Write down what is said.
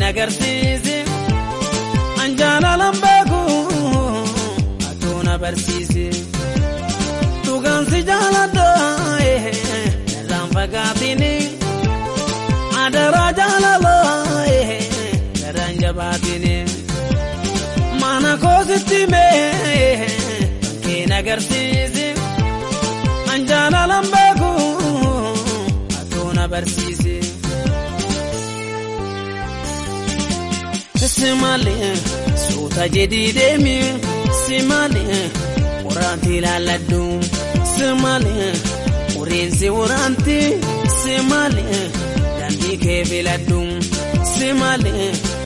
agarsiise anjaalalan beeku atoo na barsiise dhugaansi jaaladha irraan fagaatini adaraa jaalala garaan jabaatini mana koositti mee bankeen agarsiise anjaalalan beeku atoo na barsiise. Simalee suuta jedhii deemi simalee waraanti ilaalladhu simalee uriinsi waraanti simalee daandii kee filadhu simalee.